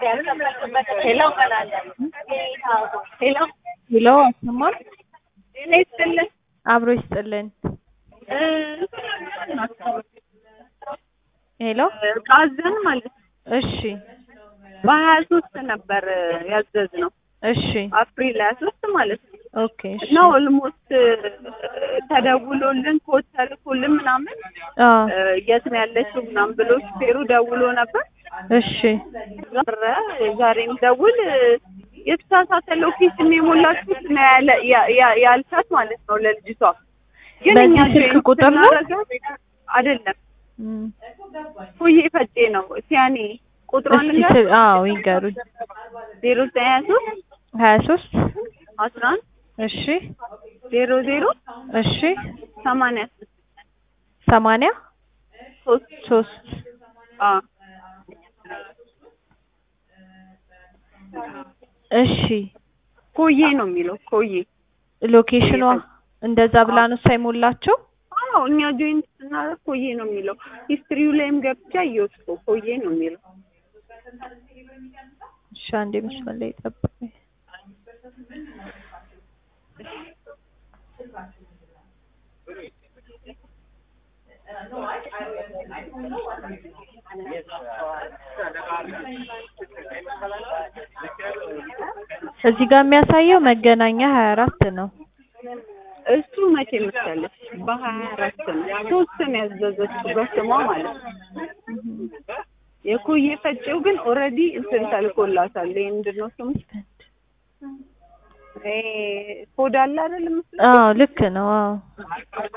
ሄሎ ሄሎ ሄሎ አሰማን ጤና ይስጥልን አብሮ ይስጥልን። እ ሄሎ ቃዘን ማለት ነው እሺ በሀያ ሶስት ነበር ያዘዝነው እሺ አፕሪል ሀያ ሶስት ማለት ነው ኦኬ እሺ እና ኦልሞስት ተደውሎልን ኮድ ተልኮልን ምናምን አ እ የት ነው ያለችው ምናምን ብሎ ሹፌሩ ደውሎ ነበር እሺ ኧረ ዛሬም ደውል የተሳሳተ ሎኬሽን የሞላችሁት ነው ያለ ያ- ያ- ያልሻት ማለት ነው ለልጅቷ ግን በዚህ እኛ ስልክ ጆይን ቁጥር ነው? ስናደርጋት አይደለም እም፣ ፉዬ ፈጬ ነው ሲያኔ ቁጥሯን እስኪ ስ- አዎ ይንገሩኝ። ዜሮ ዘጠኝ ሀያ ሶስት ሀያ ሶስት አስራ አንድ እሺ ዜሮ ዜሮ እሺ ሰማንያ ስድስት ሰማንያ ሶስት ሶስት አ እሺ ኮዬ ነው የሚለው ኮዬ ሎኬሽኗ እንደዛ ብላ ነው ሳይሞላቸው አዎ እኛ ጆይንት ስናደርግ ኮዬ ነው የሚለው ሂስትሪው ላይም ገብቻ እየወስኩ ኮዬ ነው የሚለው እሺ አንዴ መስመር ላይ ጠብቁኝ። እዚህ ጋር የሚያሳየው መገናኛ ሀያ አራት ነው። እሱ መቼ መሰለሽ በሀያ አራት ነው ሶስት ነው ያዘዘችው በስሟ ማለት ነው የኮዬ ፈጬው ግን ኦልሬዲ እንትን ተልኮላታል ይሄ ምንድን ነው ስሙ ይሄ ኮድ አለ አይደል ምስል አዎ ልክ ነው። አዎ እኮ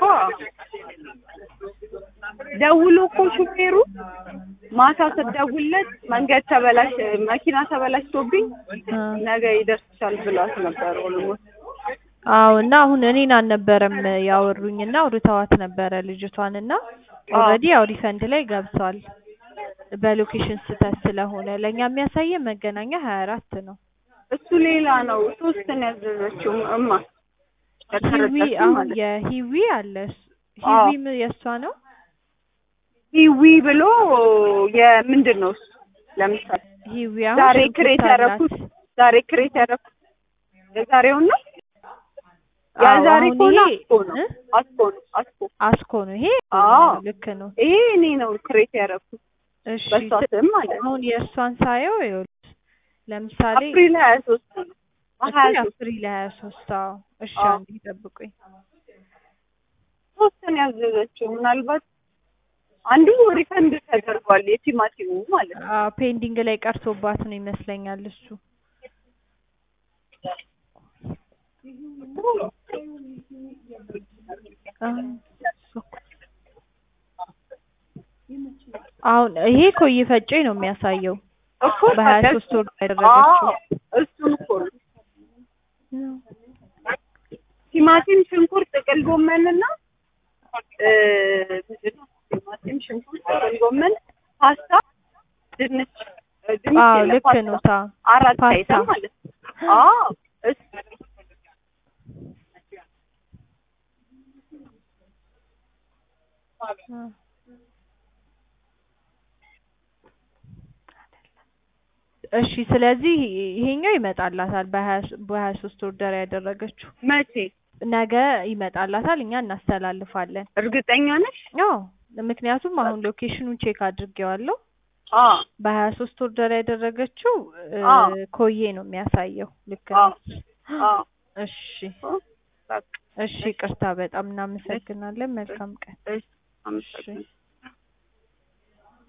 ደውሎ እኮ ሹፌሩ ማታ ስትደውልለት መንገድ ተበላሽ መኪና ተበላሽቶብኝ አ ነገ ይደርስሻል ብሏት ነበር ኦልሞስት አዎ እና አሁን እኔን አልነበረም ያወሩኝ እና አውርተዋት ነበረ ልጅቷን እና ኦልሬዲ ያው ሪፈንድ ላይ ገብቷል በሎኬሽን ስህተት ስለሆነ ለእኛ የሚያሳየን መገናኛ ሀያ አራት ነው። እሱ ሌላ ነው ሶስት ነው ያዘዘችው እማ ሂዊ ከተረዳችሁ አሁን ማለት ነው። የሂዊ አለ እሱ- አዎ። ሂዊም የእሷ ነው። ሂዊ ብሎ የምንድን ነው እሱ ለምሳሌ ሂዊ አሁን ዛሬ ሽንኩርት ክሬት አላት። ያደረኩት ዛሬ ክሬት ያደረኩት የዛሬውን ነው ያ አዎ፣ ዛሬ አሁን ከሆነ ይሄ አስኮ ነው እ? አስኮ ነው አስኮ አስኮ ነው ይሄ አዎ። ልክ ነው። ይሄ እኔ ነው ክሬት ያደረኩት እሺ በሷ ስ- ስም ማለት ነው አሁን የእሷን ሳየው ይኸውልሽ ለምሳሌ አፕሪል ሀያ ሶስት ነው እኮ ሀያ ሶስት አፕሪል ሀያ ሶስት አዎ። እሺ አዎ። አንዴ ጠብቁኝ። ሶስት ነው ያዘዘችው ምናልባት አንዱ ሪፈንድ ተደርጓል የቲማቲሙ ማለት ነው አዎ ፔንዲንግ ላይ ቀርቶባት ነው ይመስለኛል እሱ። አሁን ይሄ ኮዬ ፈጬ ነው የሚያሳየው እኮ በሀያ ታዲያ ሶስት ወር ያደረገችው። አዎ፣ እሱን እኮ ነው ቲማቲም፣ ሽንኩርት፣ ጥቅል ጎመንና እ ምንድን ነው ቲማቲም፣ ሽንኩርት፣ ጥቅል ጎመን፣ ፓስታ፣ ድንች እ ድንች አዎ የለም፣ ልክ ፓስታ። ነው ታ አራት ፓስታ። አይተም ማለት ነው። አዎ እሱ እሺ ስለዚህ ይሄኛው ይመጣላታል በሀያ ሶ- በሀያ ሶስት ኦርደር ያደረገችው መቼ ነገ ይመጣላታል እኛ እናስተላልፋለን። እርግጠኛ ነሽ? አዎ ምክንያቱም አሁን ሎኬሽኑን ቼክ አድርጌዋለሁ አዎ በሀያ ሶስት ኦርደር ያደረገችው እ፣ አዎ። ኮዬ ነው የሚያሳየው ልክ አዎ ነው። አዎ እሺ በቃ እሺ ቅርታ በጣም እናመሰግናለን። መልካም ቀን። እሺ አመሰግናለሁ።